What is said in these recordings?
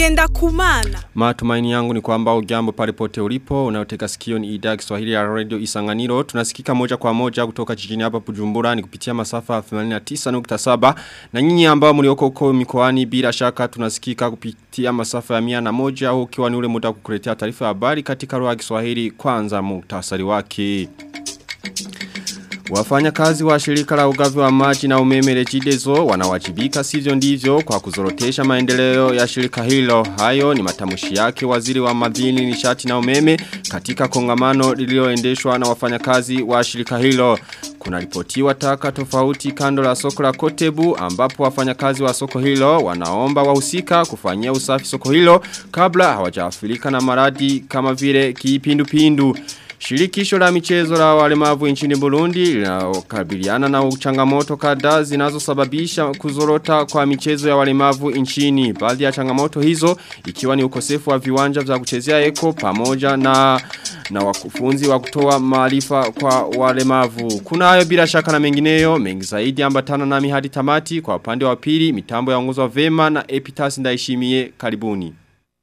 ngenda kumana Matumaini yangu ni kwamba ujambo palipote ulipo, unayoteka sikio ni idhaa Kiswahili ya Radio Isanganiro. Tunasikika moja kwa moja kutoka jijini hapa Bujumbura ni kupitia masafa 89.7 na nyinyi ambao mlioko huko mikoani bila shaka tunasikika kupitia masafa ya 101 au ukiwa ni ule muda kukuletea taarifa ya habari katika lugha ya Kiswahili kwanza muhtasari wake. Wafanya kazi wa shirika la ugavi wa maji na umeme rejidezo wanawajibika sivyo ndivyo kwa kuzorotesha maendeleo ya shirika hilo. Hayo ni matamushi yake waziri wa madini nishati na umeme katika kongamano lililoendeshwa na wafanya kazi wa shirika hilo. Kuna ripotiwa taka tofauti kando la soko la kotebu ambapo wafanya kazi wa soko hilo wanaomba wahusika kufanyia usafi soko hilo kabla hawajafilika na maradi kama vile kipindupindu. Shirikisho la michezo la walemavu nchini Burundi linakabiliana na changamoto kadhaa zinazosababisha kuzorota kwa michezo ya walemavu nchini. Baadhi ya changamoto hizo ikiwa ni ukosefu wa viwanja vya kuchezea eko pamoja na na wakufunzi wa kutoa maarifa kwa walemavu. Kuna hayo bila shaka na mengineyo, mengi zaidi ambatana nami hadi tamati kwa upande wa pili, mitambo yaongozwa vema na Epitas ndaishimie karibuni.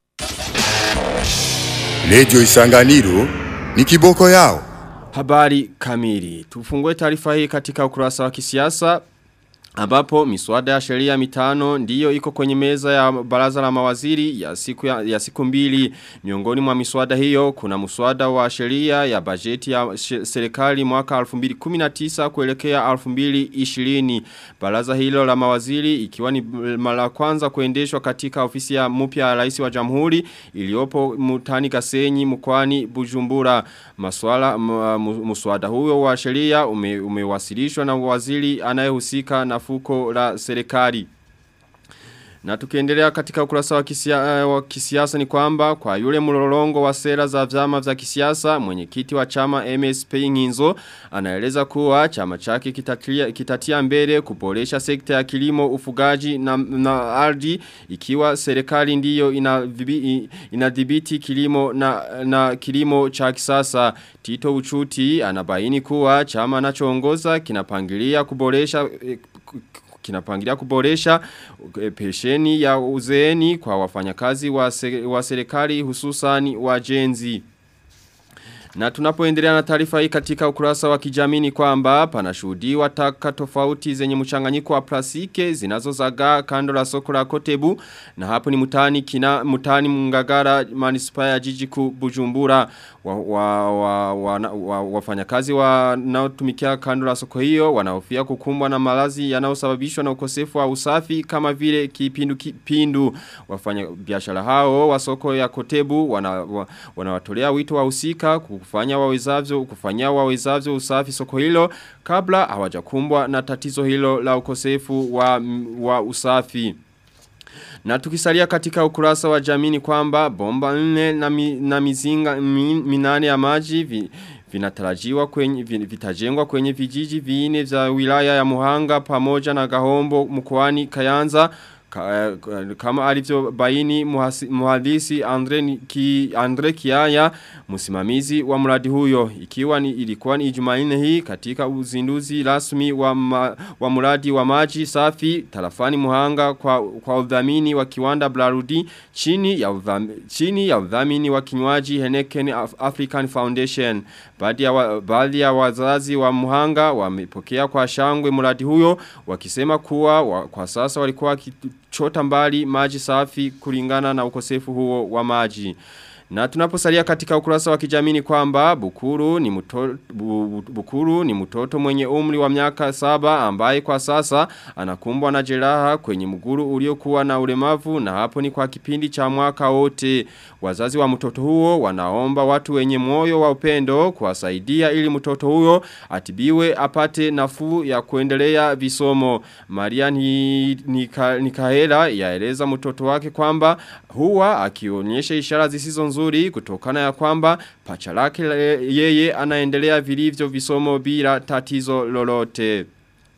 Radio Isanganiro ni kiboko yao. Habari kamili. Tufungue taarifa hii katika ukurasa wa kisiasa ambapo miswada ya sheria mitano ndiyo iko kwenye meza ya baraza la mawaziri ya siku ya, ya siku mbili miongoni mwa miswada hiyo kuna muswada wa sheria ya bajeti ya serikali mwaka 2019 kuelekea 2020 baraza hilo la mawaziri ikiwa ni mara kwanza kuendeshwa katika ofisi ya mpya ya rais wa jamhuri iliyopo mutani Gasenyi mkoani Bujumbura maswala muswada huyo wa sheria ume, umewasilishwa na waziri anayehusika na fuko la serikali. Na tukiendelea katika ukurasa wa, kisia, wa kisiasa ni kwamba kwa yule mlolongo wa sera za vyama vya kisiasa mwenyekiti wa chama MSP Nginzo anaeleza kuwa chama chake kitatia, kitatia mbele kuboresha sekta ya kilimo ufugaji na, na ardhi ikiwa serikali ndiyo inadhibiti ina kilimo na, na kilimo cha kisasa Tito Uchuti anabaini kuwa chama anachoongoza kinapangilia kuboresha kinapangilia kuboresha pesheni ya uzeeni kwa wafanyakazi wa, se, wa serikali hususani wajenzi. Na tunapoendelea na taarifa hii katika ukurasa wa kijamii kwamba panashuhudiwa taka tofauti zenye mchanganyiko wa plastiki zinazozagaa kando la soko la Kotebu na hapo ni mutani kina mutani Mungagara manispaa ya jiji kuu Bujumbura wa, wa, wa, wa, wa, wafanyakazi wanaotumikia kando la soko hiyo wanahofia kukumbwa na malazi yanayosababishwa na ukosefu wa usafi kama vile kipindu kipindu wafanya biashara hao wa soko ya Kotebu wanawatolea wana wito wahusika kufanya wawezavyo kufanya wawezavyo usafi soko hilo kabla hawajakumbwa na tatizo hilo la ukosefu wa, wa usafi. Na tukisalia katika ukurasa wa jamini kwamba bomba nne na, mi, na mizinga min, minane ya maji vi, vinatarajiwa kwenye vitajengwa kwenye vijiji viine vya wilaya ya Muhanga pamoja na Gahombo mkoani Kayanza kama alivyo baini muhadisi Andre, ki, Andre Kiaya msimamizi wa mradi huyo ikiwa ni ilikuwa ni Jumanne hii katika uzinduzi rasmi wa, ma, wa mradi wa maji safi tarafani Muhanga kwa kwa udhamini wa kiwanda Blarudi chini ya udhamini, chini ya udhamini wa kinywaji Henneken African Foundation baadhi ya wa, baadhi ya wazazi wa Muhanga wamepokea kwa shangwe mradi huyo wakisema kuwa wa, kwa sasa walikuwa chota mbali maji safi kulingana na ukosefu huo wa maji. Na tunaposalia katika ukurasa wa kijamii kwamba Bukuru ni mtoto bu, Bukuru ni mtoto mwenye umri wa miaka saba ambaye kwa sasa anakumbwa na jeraha kwenye mguru uliokuwa na ulemavu na hapo ni kwa kipindi cha mwaka wote. Wazazi wa mtoto huo wanaomba watu wenye moyo wa upendo kuwasaidia ili mtoto huyo atibiwe apate nafuu ya kuendelea visomo. Maria ni, nika, Nikahela yaeleza mtoto wake kwamba huwa akionyesha ishara zisizo nzuri kutokana ya kwamba pacha lake yeye anaendelea vilivyo visomo bila tatizo lolote.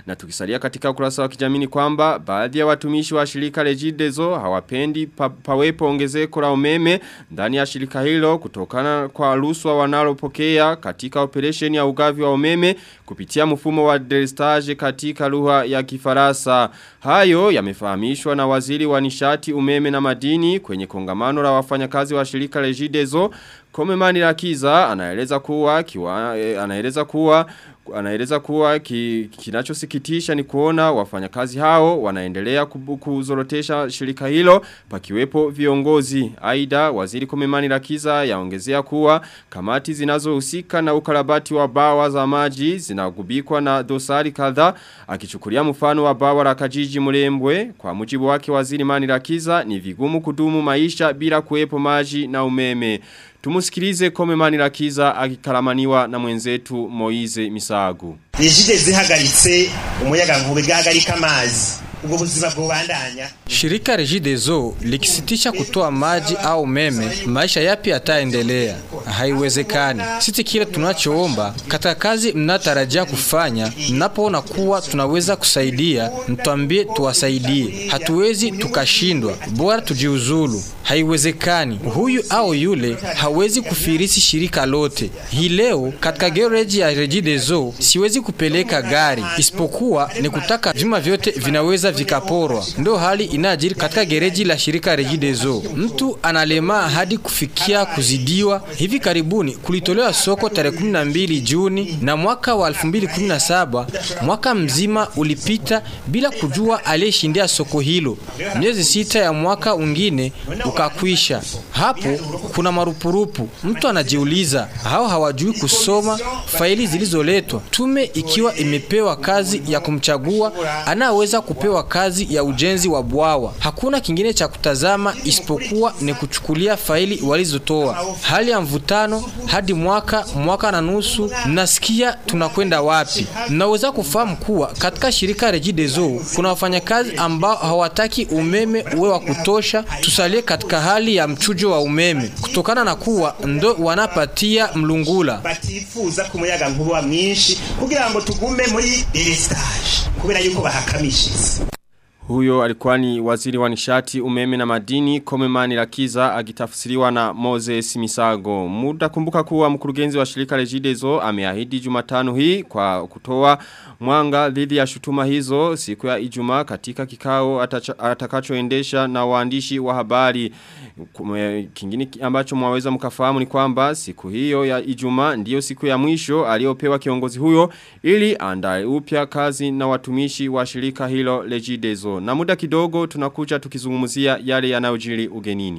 na tukisalia katika ukurasa wa kijamii ni kwamba baadhi ya watumishi wa shirika Regideso hawapendi pa, pawepo ongezeko la umeme ndani ya shirika hilo kutokana kwa ruswa wanalopokea katika operation ya ugavi wa umeme kupitia mfumo wa delestage katika lugha ya Kifaransa. Hayo yamefahamishwa na waziri wa nishati umeme na madini kwenye kongamano la wafanyakazi wa shirika Regideso Komemani Rakiza anaeleza kuwa kiwa, eh, anaeleza kuwa anaeleza kuwa ki, kinachosikitisha ni kuona wafanyakazi hao wanaendelea kubu- kuzorotesha shirika hilo pakiwepo viongozi. Aida waziri Komemani Rakiza yaongezea kuwa kamati zinazohusika na ukarabati wa bawa za maji zinagubikwa na dosari kadhaa akichukulia mfano wa bawa la Kajiji Murembwe kwa mujibu wake waziri Mani Rakiza ni vigumu kudumu maisha bila kuwepo maji na umeme. Tumusikilize kome mani rakiza akikaramaniwa na mwenzetu Moize Misagu. nijide zihagaritse umuyaga nkuba igahagarika amazi ubwo buzima bwobandanya Shirika Regideso likisitisha kutoa maji au umeme, maisha yapi yataendelea? Haiwezekani. Sisi kile tunachoomba katika kazi mnatarajia kufanya, mnapoona kuwa tunaweza kusaidia, mtuambie tuwasaidie. Hatuwezi tukashindwa, bora tujiuzulu. Haiwezekani. Huyu au yule hawezi kufirisi shirika lote. Hii leo katika gereji ya Regideso siwezi kupeleka gari, isipokuwa ni kutaka vyuma vyote vinaweza vikaporwa. Ndio hali inajiri katika gereji la shirika Regideso. Mtu analemaa hadi kufikia kuzidiwa. Hivi karibuni kulitolewa soko tarehe 12 Juni na mwaka wa 2017 mwaka mzima ulipita bila kujua aliyeshindia soko hilo. Miezi sita ya mwaka ungine ukakwisha. Hapo kuna marupurupu. Mtu anajiuliza hao hawajui kusoma faili zilizoletwa. Tume ikiwa imepewa kazi ya kumchagua anaweza kupewa kazi ya ujenzi wa bwawa. Hakuna kingine cha kutazama isipokuwa ni kuchukulia faili walizotoa. Hali ya mvutano hadi mwaka mwaka na nusu, mnasikia tunakwenda wapi? Mnaweza kufahamu kuwa katika shirika Regideso kuna wafanyakazi ambao hawataki umeme uwe wa kutosha, tusalie katika hali ya mchujo wa umeme kutokana na kuwa ndo wanapatia mlungula. batifuza ku muyaga nkuba mwinshi kugira ngo tugume muri delestage kubera yuko bahakamishije Huyo alikuwa ni waziri wa nishati umeme na madini Komemani Rakiza agitafsiriwa na Moses Misago. Muda kumbuka kuwa mkurugenzi wa shirika Regideso ameahidi Jumatano hii kwa kutoa mwanga dhidi ya shutuma hizo siku ya Ijumaa katika kikao atacha- atakachoendesha na waandishi wa habari. Kume- Kingine ki- ambacho mwaweza mkafahamu ni kwamba siku hiyo ya Ijumaa ndiyo siku ya mwisho aliyopewa kiongozi huyo ili andae upya kazi na watumishi wa shirika hilo Regideso. Na muda kidogo tunakuja tukizungumzia yale yanayojiri ugenini.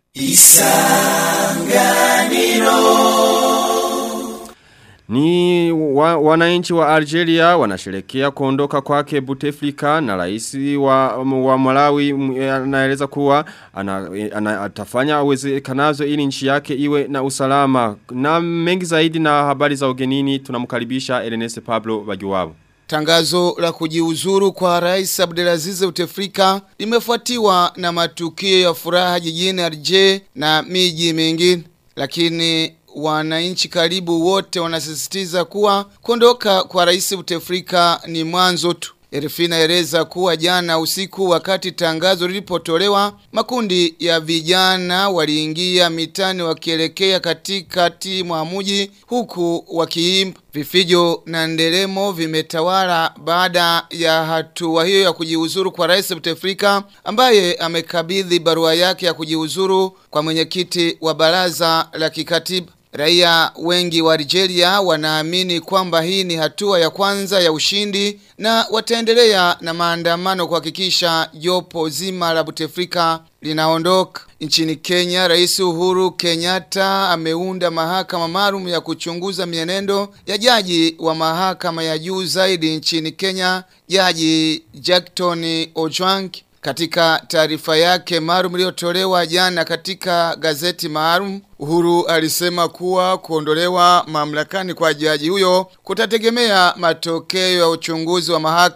Ni wa, wananchi wa Algeria wanasherekea kuondoka kwake Bouteflika na rais wa, wa Malawi m- anaeleza kuwa ana, ana, atafanya uwezekanavyo ili nchi yake iwe na usalama. Na mengi zaidi na habari za ugenini tunamkaribisha Ernest Pablo Bagiwabo. Tangazo la kujiuzuru kwa Rais Abdelaziz Bouteflika limefuatiwa na matukio ya furaha jijini Alger na miji mingine, lakini wananchi karibu wote wanasisitiza kuwa kuondoka kwa Rais Bouteflika ni mwanzo tu. RFI inaeleza kuwa jana usiku wakati tangazo lilipotolewa makundi ya vijana waliingia mitani wakielekea katikati mwa mji huku wakiimba vifijo na nderemo vimetawala baada ya hatua hiyo ya kujiuzuru kwa Rais Bouteflika ambaye amekabidhi barua yake ya kujiuzuru kwa mwenyekiti wa baraza la kikatiba Raia wengi wa Algeria wanaamini kwamba hii ni hatua ya kwanza ya ushindi na wataendelea na maandamano kuhakikisha jopo zima la Bouteflika linaondoka. Nchini Kenya, Rais Uhuru Kenyatta ameunda mahakama maalum ya kuchunguza mienendo ya jaji wa mahakama ya juu zaidi nchini Kenya, Jaji Jackton Ojwang. Katika taarifa yake maalum iliyotolewa jana katika gazeti maalum, Uhuru alisema kuwa kuondolewa mamlakani kwa jaji huyo kutategemea matokeo ya uchunguzi wa mahakama.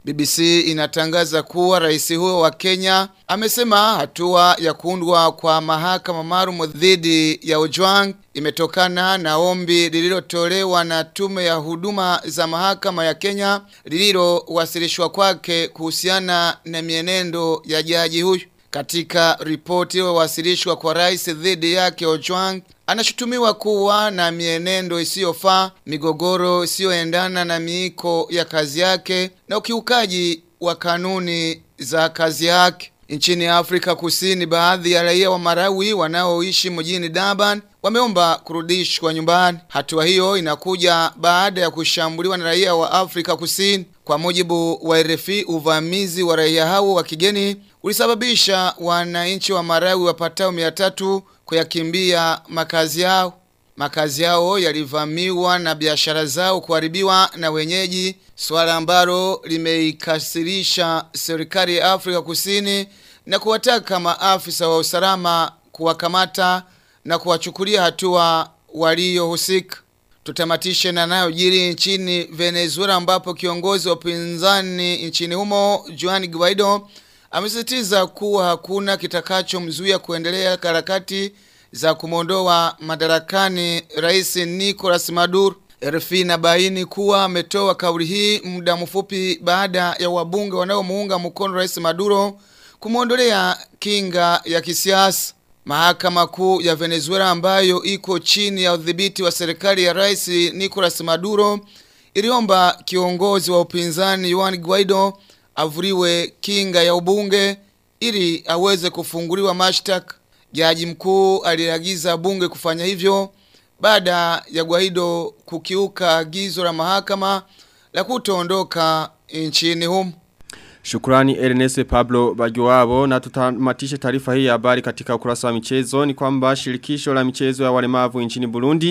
BBC inatangaza kuwa rais huyo wa Kenya amesema hatua ya kuundwa kwa mahakama maalum dhidi ya Ojwang imetokana na ombi lililotolewa na tume ya huduma za mahakama ya Kenya lililowasilishwa kwake kuhusiana na mienendo ya jaji huyu. Katika ripoti iliyowasilishwa kwa rais dhidi yake Ojwang anashutumiwa kuwa na mienendo isiyofaa, migogoro isiyoendana na miiko ya kazi yake na ukiukaji wa kanuni za kazi yake. Nchini Afrika Kusini, baadhi ya raia wa Marawi wanaoishi mjini Durban wameomba kurudishwa nyumbani. Hatua hiyo inakuja baada ya kushambuliwa na raia wa Afrika Kusini. Kwa mujibu wa RFI, uvamizi wa raia hao wa kigeni ulisababisha wananchi wa Marawi wapatao 300 kuyakimbia makazi yao. Makazi yao yalivamiwa na biashara zao kuharibiwa na wenyeji, swala ambalo limeikasirisha serikali ya Afrika Kusini na kuwataka maafisa wa usalama kuwakamata na kuwachukulia hatua waliohusika. Tutamatishe na nayojiri nchini Venezuela ambapo kiongozi wa upinzani nchini humo Juan Guaido amesisitiza kuwa hakuna kitakachomzuia kuendelea harakati za kumwondoa madarakani rais Nicolas Maduro. RFI inabaini kuwa ametoa kauli hii muda mfupi baada ya wabunge wanaomuunga mkono rais Maduro kumwondolea kinga ya kisiasa. Mahakama kuu ya Venezuela ambayo iko chini ya udhibiti wa serikali ya rais Nicolas Maduro iliomba kiongozi wa upinzani Juan Guaido avuriwe kinga ya ubunge ili aweze kufunguliwa mashtaka. Jaji mkuu aliagiza bunge kufanya hivyo baada ya Guaido kukiuka agizo la mahakama la kutoondoka nchini humo. Shukrani Ernest Pablo Bagiwabo na tutamatishe taarifa hii ya habari katika ukurasa wa michezo ni kwamba shirikisho la michezo ya walemavu nchini Burundi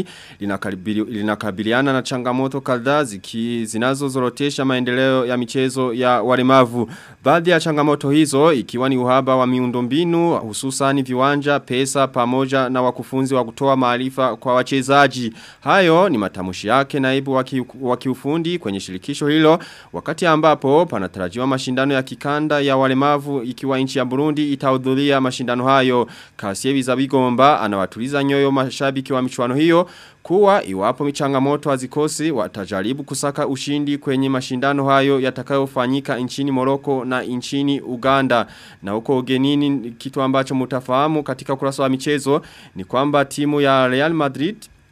linakabiliana na changamoto kadhaa ziki zinazozorotesha maendeleo ya michezo ya walemavu. Baadhi ya changamoto hizo ikiwa ni uhaba wa miundombinu hususan viwanja, pesa pamoja na wakufunzi wa kutoa maarifa kwa wachezaji. Hayo ni matamushi yake naibu wa kiufundi kwenye shirikisho hilo wakati ambapo panatarajiwa mashindano ya kikanda ya walemavu ikiwa nchi ya Burundi itahudhuria mashindano hayo. Kasievi Zabigomba anawatuliza nyoyo mashabiki wa michuano hiyo kuwa iwapo michangamoto hazikosi watajaribu kusaka ushindi kwenye mashindano hayo yatakayofanyika nchini Moroko na nchini Uganda. Na huko ugenini kitu ambacho mutafahamu katika ukurasa wa michezo ni kwamba timu ya Real Madrid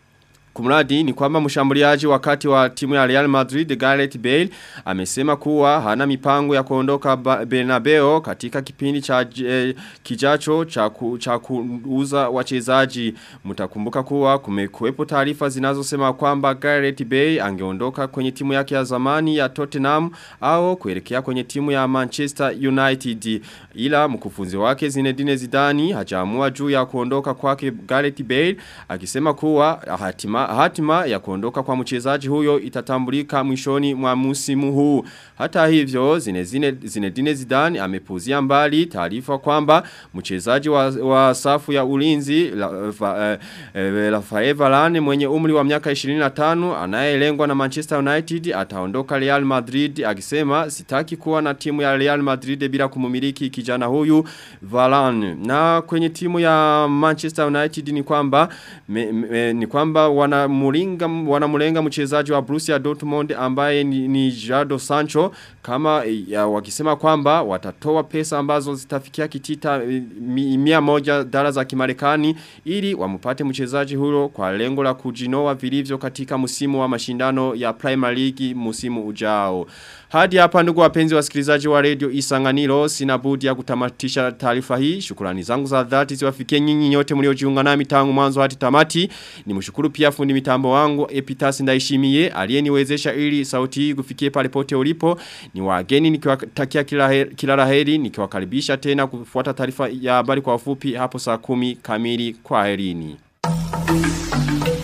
Kumradi ni kwamba mshambuliaji wakati wa timu ya Real Madrid Gareth Bale amesema kuwa hana mipango ya kuondoka Bernabeu katika kipindi cha eh, kijacho cha ku, cha kuuza wachezaji. Mtakumbuka kuwa kumekuwepo taarifa zinazosema kwamba Gareth Bale angeondoka kwenye timu yake ya zamani ya Tottenham au kuelekea kwenye timu ya Manchester United. Ila mkufunzi wake Zinedine Zidane hajaamua juu ya kuondoka kwake Gareth Bale akisema kuwa hatima hatima ya kuondoka kwa mchezaji huyo itatambulika mwishoni mwa musimu huu. Hata hivyo Zinedine Zinedine Zidane amepuzia mbali taarifa kwamba mchezaji wa, wa safu ya ulinzi Rafael la, la, Varane mwenye umri wa miaka 25 anayelengwa na Manchester United ataondoka Real Madrid akisema sitaki kuwa na timu ya Real Madrid bila kumumiliki kijana huyu Varane. Na kwenye timu ya Manchester United ni kwamba me, me, ni kwamba wanamulenga wanamulenga mchezaji wa Borussia Dortmund ambaye ni, ni Jadon Sancho kama ya, wakisema kwamba watatoa pesa ambazo zitafikia kitita mi, mia moja dola za Kimarekani ili wamupate mchezaji huyo kwa lengo la kujinoa vilivyo katika msimu wa mashindano ya Premier League msimu ujao. Hadi hapa ndugu wapenzi wasikilizaji wa radio Isanganiro sina budi ya kutamatisha taarifa hii. Shukrani zangu za dhati ziwafikie nyinyi nyote mliojiunga nami tangu mwanzo hadi tamati. Nimshukuru pia fundi mitambo wangu Epitasi Ndaishimiye aliyeniwezesha ili sauti hii kufikie pale pote ulipo. Ni wageni nikiwatakia kila heri, kila laheri nikiwakaribisha tena kufuata taarifa ya habari kwa ufupi hapo saa kumi kamili kwa herini.